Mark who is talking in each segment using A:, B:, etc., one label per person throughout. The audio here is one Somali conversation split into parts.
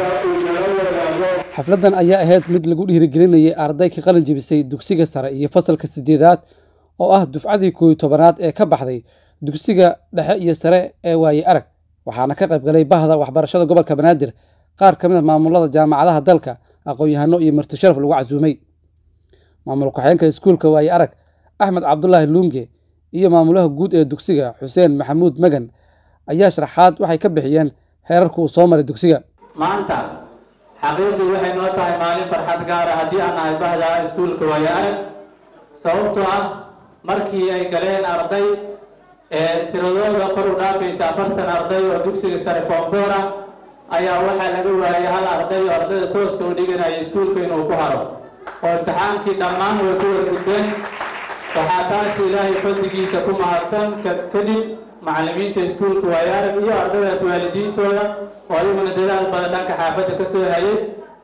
A: maanta uu nala wadaago
B: xafladdan ayaa ahayd mid lagu dhiirigelinayay arday ka qalin jebisay dugsiga sare iyo fasalka sideedaad oo ah dufcadii kooiyo tobanaad ee ka baxday dugsiga dhexe iyo sare ee waaye arag waxaana ka qayb galay bahda waxbarashada gobolka banaadir qaar ka mid a maamulada jaamacadaha dalka aqoon-yahano iyo martisharaf lagu casuumay maamul ku-xigeenka iskuulka waaye arag axmed cabdulaahi luunge iyo maamulaha guud ee dugsiga xuseen maxamuud magan ayaa sharaxaad waxay ka bixiyeen heerarka uu soo maray dugsiga
C: maanta xaqiiqdii waxay noo tahay maalin farxad gaara haddii aan nahay bahda iskuulka waaye arag sababtoo ah markii ay galeen arday ee tiradooda kor u dhaafaysa afartan arday oo dugsiga sare foomfoor ah ayaa waxaa laga waayay hal arday oo ardayda tooska u dhiganaya iskuulka inuu ku haro oo imtixaankii dhammaan way ku wargudbeen waxaa taas ilaahay fadligiisa ku mahadsan kadib macallimiinta iskuulka waaye arag iyo ardaydaas waalidiintooda oo ayaguna dadaal badan dhanka xaafadda ka soo hayay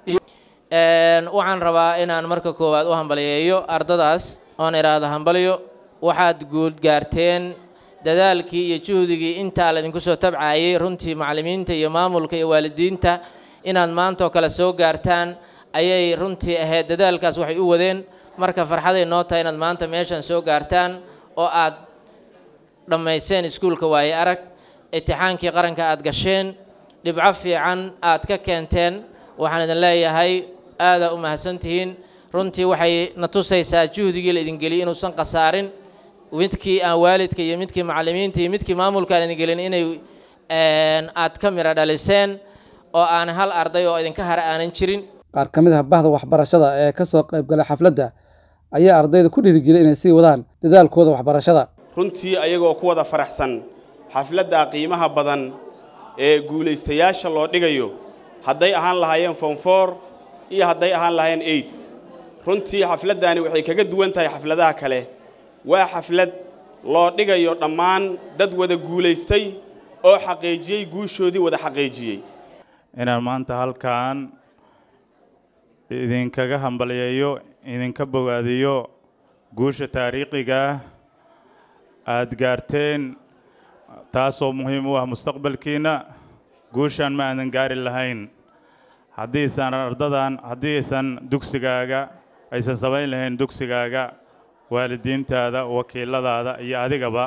D: waxaan rabaa inaan marka koowaad u hambaliyeeyo ardadaas oon idhaahdo hambalyo waxaad guud gaarteen dadaalkii iyo juhdigii intaa laydinku soo tabcaayay runtii macallimiinta iyo maamulka iyo waalidiinta inaad maantaoo kale soo gaartaan ayay runtii ahayd dadaalkaas waxay u wadeen marka farxaday noo tahay inaad maanta meeshan soo gaartaan oo aad dhammayseen iskuulka waaye arag itixaankii qaranka aad gasheen dhibco fiican aad ka keenteen waxaan idin leeyahay aadaa u mahadsantihiin runtii waxay na tusaysaa juhdigii la idin geliyay inuusan khasaarin midkii aan waalidka iyo midkii macallimiinta iyo midkii maamulka aan idin gelin inay aad ka miro dhaliseen oo aan hal arday oo idinka hara aanan jirin
B: qaar ka mid ah bahda waxbarashada ee ka soo qayb galay xafladda ayaa ardayda ku dhiirigeliyay inay sii wadaan dadaalkooda waxbarashada
E: runtii ayagoo ku wada faraxsan xafladda qiimaha badan ee guulaystayaasha loo dhigayo hadday ahaan lahaayeen foomfoor iyo hadday ahaan lahaayeen eid runtii xafladdaani waxay kaga duwan tahay xafladaha kale waa xaflad loo dhigayo dhammaan dad wada guulaystay oo xaqiijiyey guushoodii wada xaqiijiyey
F: inaan maanta halkan idinkaga hambalyeeyo idinka bogaadiyo guusha taariikhiga aad gaarteen taasoo muhiim u ah mustaqbalkiinna guushaan ma aadan gaari lahayn haddiisan ardadan haddiisan dugsigaaga aysan samayn lahayn dugsigaaga waalidiintaada wakiiladaada iyo adigaba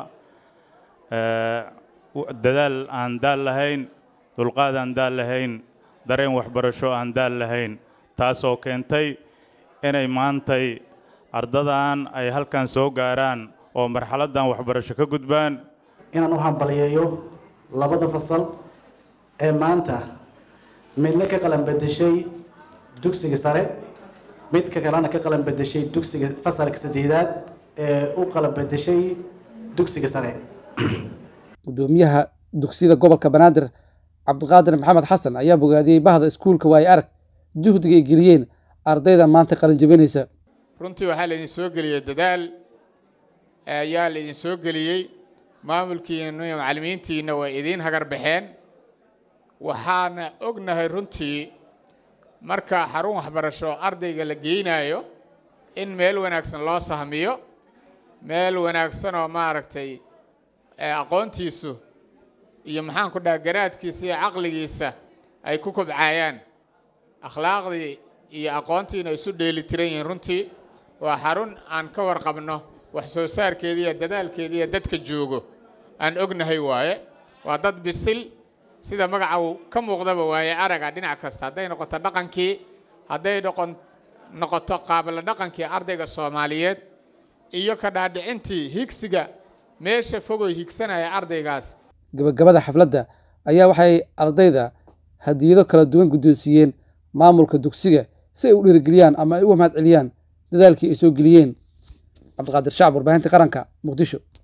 F: dadaal aan daal lahayn dulqaad aan daal lahayn dareen waxbarasho aan daal lahayn taasoo keentay inay maantay ardadan ay halkan soo gaaraan oo marxaladdan waxbarasho ka gudbaan
G: inaan u hambaliyeeyo labada fasal ee maanta midna ka qalan bedeshay dugsiga sare midka kalena ka qalan bedeshay dugsiga fasalka saddeedaad ee u qalan bedeshay dugsiga sare
B: gudoomiyaha dugsiyada gobolka banaadir cabdiqaadir maxamed xasan ayaa bogaadiyey bahda iskuulka waaye arag juhdiga ay geliyeen ardayda maanta qalin jebinaysa
H: runtii waxaa laydin soo geliyey dadaal ayaa laydin soo geliyey maamulkiina iyo macallimiintiina way idiin hagar baxeen waxaana ognahay runtii marka xarun waxbarasho ardayga la geynayo in meel wanaagsan loo sahmiyo meel wanaagsan oo maaragtay aqoontiisu iyo maxaan ku dhaha garaadkiisa iyo caqligiisa ay ku kobcaayaan akhlaaqdii iyo aqoontiina isu dheelitiran yihiin runtii waa xarun aan ka warqabno wax soo saarkeedii iyo dadaalkeedii iyo dadka joogo aan ognahay waaye waa dad bisil sida magaca uu ka muuqdaba waaye araga dhinac kasta hadday noqoto dhaqankii hadday noqon noqoto qaabala dhaqankii ardayga soomaaliyeed iyo ka dhaadhicintii higsiga meesha fogoy higsanaya ardaygaas
B: gabagabada xafladda ayaa waxay ardayda hadiyado kala duwan guddoonsiiyeen maamulka dugsiga si ay u dhiirigeliyaan ama ay u mahad celiyaan dadaalkii ay soo geliyeen cabdiqaadir shacab warbaahinta qaranka muqdisho